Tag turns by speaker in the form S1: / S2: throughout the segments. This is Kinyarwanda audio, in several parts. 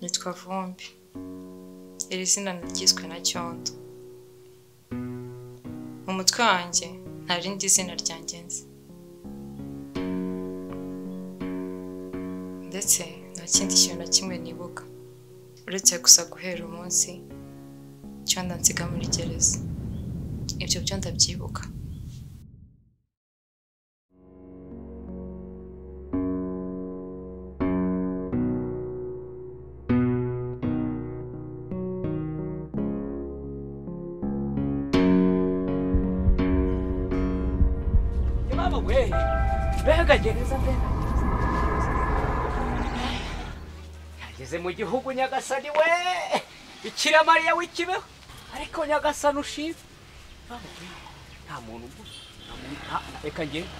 S1: nitwa vumbi iri zina naryiswe na cyondo mu mutwe wanjye nta rindi zina ryangenzi ndetse nta kindi kintu na kimwe nibuka uretse gusa guhera umunsi cyondo nsiga muri gereza ibyo byo ndabyibuka
S2: Mama we, mbega gereza mbega nageze mu gihugu nyagasani we bikira mariya w'ikibeho ariko nyagasani ushize Mama we, nta muntu ugusa nta muntu nta- reka ngende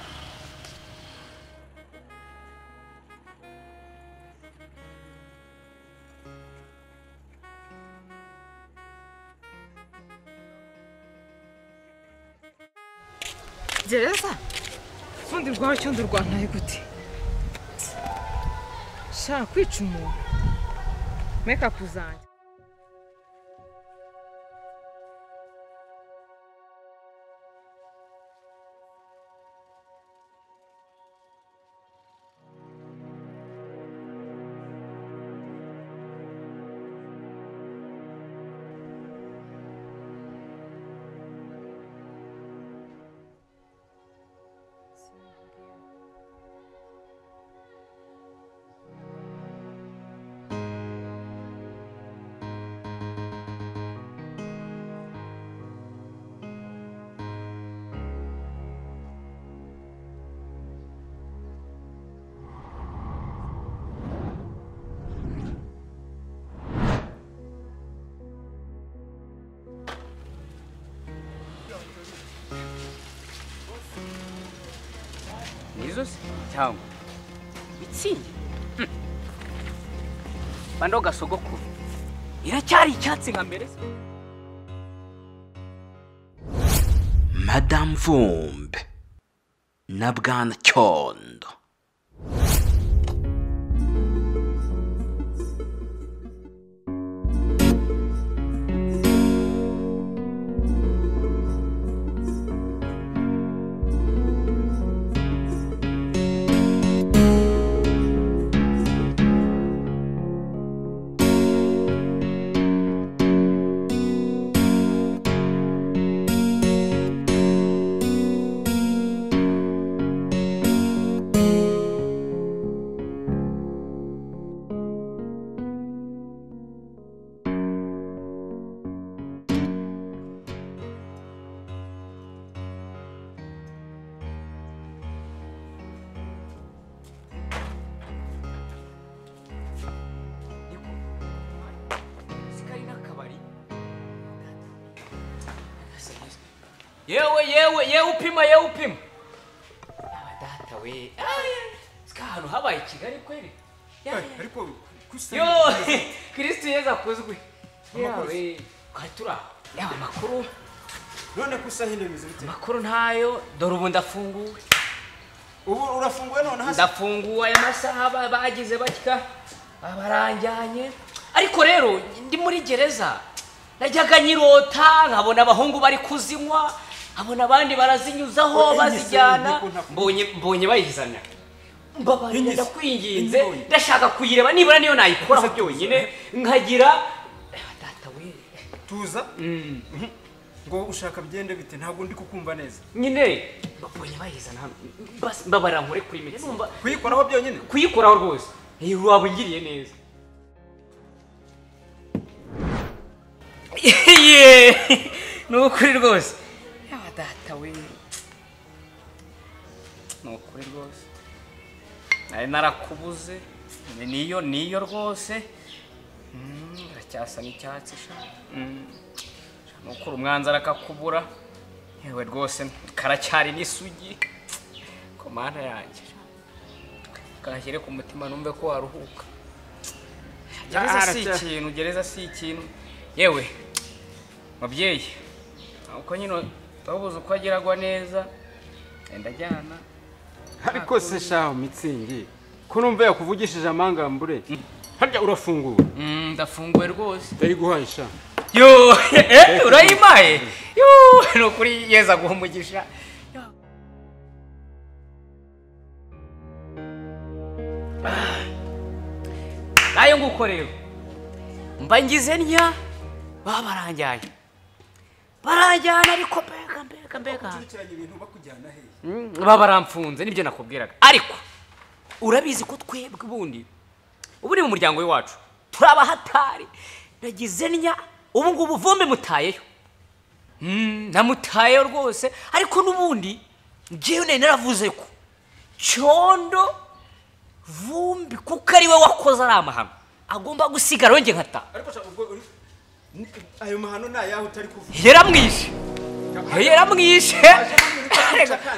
S3: gereza ubundi rwaba cyondo rwantaye gute shaka kwica umuntu mekapu zanjye
S2: nizo se cyangwa mitsingi bando gasogokuru iracyari icyatsi nka mbere se
S4: madamu vumbe na bwana cyondo
S2: yewe yewe yewe upima yewe upima yaba data we sika ahantu habaye kigali kweli Ya, ya.
S5: ariko gusa
S2: yo kristo yezu akuzwe yewe twatura yaba amakuru
S5: none ko isaha ino bimeze bite
S2: amakuru ntayo dore ubu ndafunguwe
S5: ubu urafunguwe none hasi
S2: ndafunguwe aya masaha ba- bagize batya baranjyanye ariko rero ndi muri gereza najyaga nyirota nkabona abahungu bari kuzinywa nkabona abandi barazinyuzaho
S5: Oya, iyi ngeso
S2: bazijyana
S5: niko nakubwiye.
S2: mbonye mbonye bayizana
S5: Iyi
S2: mbabarira
S5: ngeso,
S2: ndakwinginze
S5: iyi mbonye.
S2: ndashaka kuyireba nibura niyo nayikoraho
S5: Gusa-
S2: byonyine nkagira data we
S5: tuza ngo ushaka byende bite ntabwo ndi kukumva neza
S2: nyine mbonye bayizana hano Bas- mbabarira nkore kuri mitsi
S5: kuyikoraho byonyine
S2: kuyikoraho rwose waba ungiriye neza Ye! ni ukuri rwose yaba data we ni ukuri rwose nari narakubuze ni- niyo niyo rwose Mm, iracyasa n'icyatsi sha Mm. Sha, ni ukuri umwanzara akakubura yewe rwose karacyari n'isugi ku mana yanjye sha kashyire ku mutima numve ko waruhuka gereza si
S5: Aracya-
S2: ikintu gereza si ikintu yewe mubyeyi uko nyine wabuze uko agiragwa neza genda ajyana
S5: ariko se shaho mitsingi ko numva yakuvugishije amangambure harya urafungura
S2: Mm, ndafunguwe rwose
S5: ndayiguhaye sha
S2: yo eh, urayimpaye yo ni ukuri yeza aguha umugisha Yo. Ah. nayo nguko rero mba ngize ntya baba baranjyanye baranjyana ariko mbega mbega mbega
S5: ukurikiranye ibintu bakujyana hehe
S2: Mm, baba baramfunze nibyo nakubwiraga ariko urabizi ko twebwe ubundi ubu ni mu muryango w'iwacu turabahatari nagize ntya ubu ngubu vumbi mutayeyo Mm, namutayeyo rwose ariko n'ubundi ngewe nari naravuze ko cyondo vumbi kuko ari we wakoze ari amahano agomba gusigara wenge nkataha
S5: ariko sha ubwo uri Ni- ayo mahano ni ayaho utari kuvuga
S2: yaramwishe yaramwishe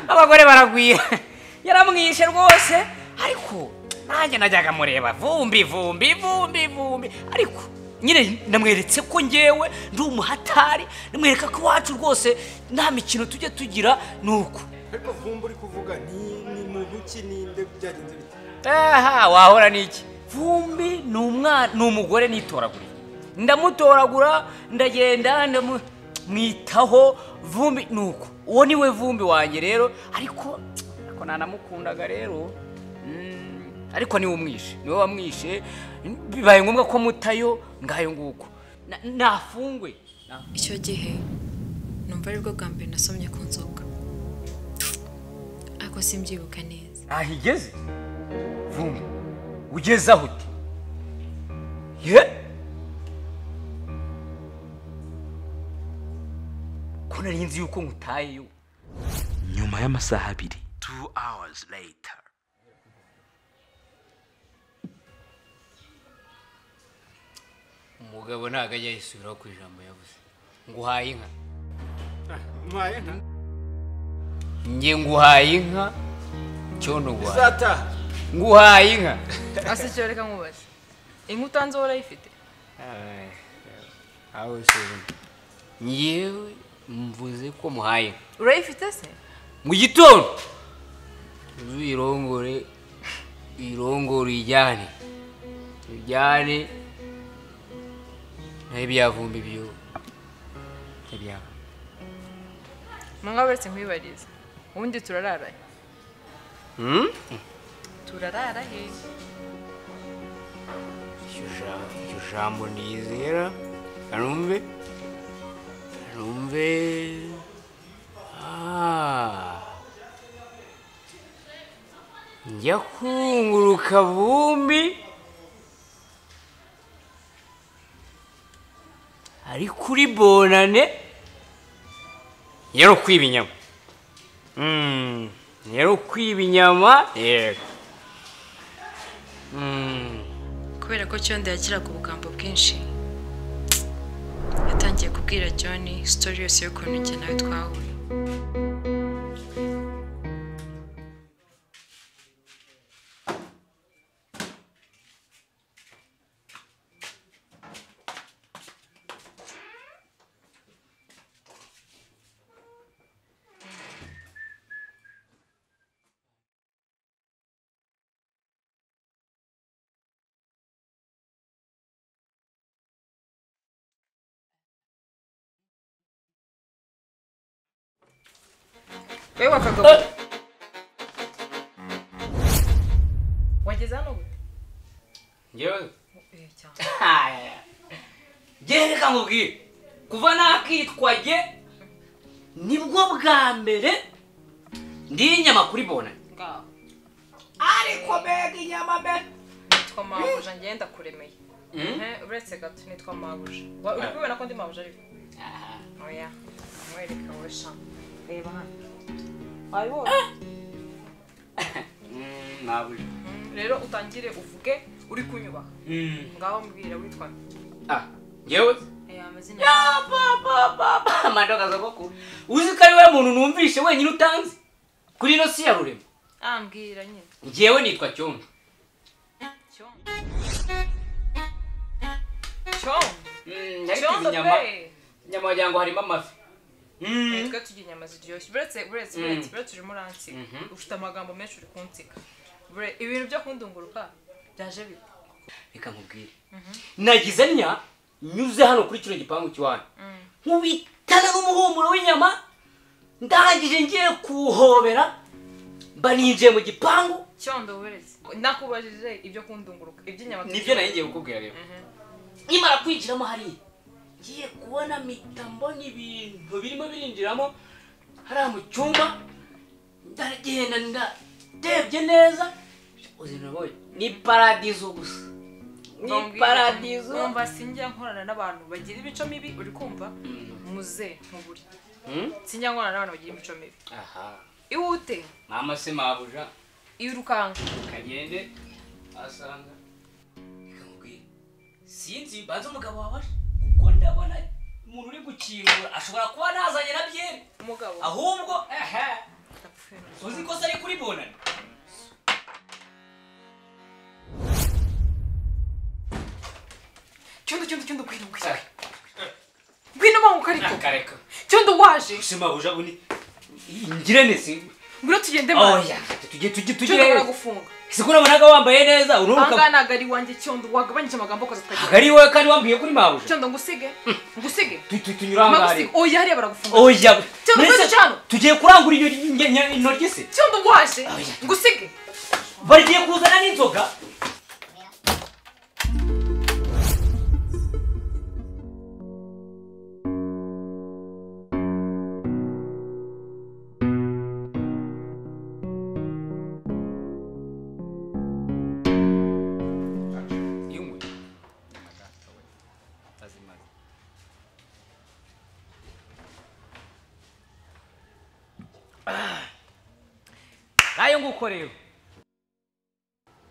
S2: abagore baragwira yaramwishe rwose ariko nanjye najyaga mureba vumbi vumbi vumbi vumbi ariko nyine namweretse ko ngewe ndi umuhatari namwereka ko iwacu rwose nta mikino tujya tugira ni uku
S5: ariko vumba uri kuvuga ni ni muntu ki ninde byagenze bite
S2: aha wahora n'iki vumbi ni umwana ni umugore nitoraguriye ndamutoragura ndagenda ndamu- mwitaho vumbi ni uko uwo ni we vumbi wanjye rero ariko ariko nanamukundaga rero mm, ariko niwe umwishe niwe wamwishe bibaye ngombwa ko mutayo ngayo nguko Na- nafungwe Na-
S1: icyo gihe numva aribwo bwa mbere nasomye ku nzoga ariko simbyibuka neza
S2: ntaho igeze vumbi ugeze aho uti ye ko nari nzi yuko nkutayeyo
S4: nyuma y'amasaha abiri two hours later
S2: umugabo ntabwo ajya yisubiraho ku ijambo yavuze nguhaye inka
S5: mwaye nka
S2: nge nguhaye inka cyondo nguhaye
S5: zataha
S2: nguhaye inka
S3: asekera reka nkubaze inkuta nzo urayifite
S2: aho usuzuma ngewe mvuze ko muhaye inka
S3: urayifite se
S2: mu gitondo uzirongore irongore ijyane ijyane naho ibyavumbi byo ibyava
S3: mwawe uretse nkwibariza ubundi turarara he
S2: Hmm?
S3: turarara he
S2: iryo ja- iryo jambo niyizera kanumve kanumve Ah. njya kunguruka vumbi ari kuri bonane yari ukwiba inyama Mm, yari ukwiba inyama yego Mm.
S1: kubera ko cyondo yakiraga ubugambo bwinshi yatangiye kubwira john sitori yose y'ukuntu njye nawe twahuye
S3: wowe wakagabo wageze hano gute
S2: njyewe
S3: Eh, cyane
S2: njyewe reka nkubwire kuva nakitwa jye nibwo bwa mbere ndiye inyama kuri bona
S3: ngaho
S2: ariko mbega inyama mbe
S3: nitwa mabuja ngenda kuremeye Eh, uretse gato nitwa mabuja Wa- uri kubibona ko ndi mabuja ariko oya mwereka wowe sha reba hano wabibonye
S2: ntabuje
S3: rero utangire uvuge uri kunyubaha ngaho mbwira witwa
S2: njyewe
S3: amazina
S2: amadagaza koko uzi ko ari we muntu numvishe wenyine utanzi kuri ino si ya rurema
S3: ah mbwira nyine
S2: njyewe nitwa cyondo
S3: cyondo cyondo
S2: cyondo
S3: cyondo
S2: inyama
S3: pe
S2: inyama wagira ngo harimo amafi Mm.
S3: twe turya inyama ziryoshye buretse buretse buretse buretse urimo uransiga ufite amagambo menshi uri kunsika Bure- ibintu byo kundunguruka byaje bite
S2: reka nkubwire nagize nya nyuze hano kuri kino gipangu cy'iwanyu nkubitana n'umuhumuro w'inyama ndahagije ngiye kuwuhobera mba ninjiye mu gipangu
S3: cyondo uburezi nakubajije ibyo kundunguruka iby'inyama
S2: nibyo nari ngiye kukubwira rero nkimara kwinjiramo hariya ngiye kubona mitambo n'ibintu birimo birinjiramo hariya mu cyumba ndagenda ndarebye neza ubuzima nabonye ni paradizo gusa ni paradizo
S3: wumva sinjya nkorana n'abantu bagira imico mibi uri kumva muze nkuburi
S2: Mm?
S3: sinjya nkorana n'abantu bagira imico mibi
S2: aha
S3: iwute
S2: mama se mabuja
S3: irukanka
S2: kagende asanga ikamubwira sinzi banza umugabo wabasha kuko ndabona umuntu uri gukingura ashobora kuba nazanye na byeri
S3: umugabo
S2: ahubwo ehe
S3: apfuye
S2: uzi ko se ari kuri bonani
S3: cyondo cyondo cyondo ngwino ngwino ngwino banguka ariko
S2: nakareka
S3: cyondo waje
S2: usima buja buni ngirane si
S3: ngwino tugende
S2: oya tujye tujye
S3: cyondo
S2: tujye
S3: baragufunga
S2: siku nabonaga wambaye neza
S3: ahangaha
S2: ururuka
S3: ntago ari iwanjye cyondo wagabanyije amagambo akaza tukagira
S2: hagari wowe kandi wambwiye kuri mabuja
S3: cyondo ngusige ngusige
S2: Tu- tu- tunyura ahangari
S3: magusige oya hariya baragufunga
S2: oya
S3: Cyangwa
S2: mbese
S3: ukwezi cyane.
S2: tugiye kurangura iyo nge- nge- intoryi se
S3: cyondo waje
S2: Oya.
S3: ngusige
S2: bagiye kuzana n'inzoga nayo nguko rero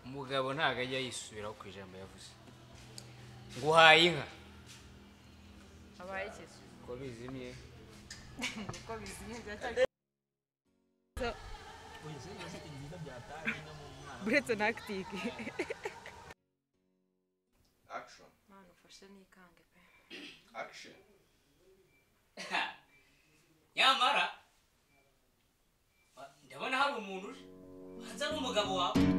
S2: umugabo ntabwo ajya yisubiraho ku ijambo yavuze nguhaye inka
S3: abaye ikizu
S2: ko bizimye
S3: uko bizimye byacyari buretse na akitike
S5: action
S3: mwana ufashe n'ikange pe
S5: action
S2: nyamara ndabona hari umuntu uje hanze ari umugabo wawe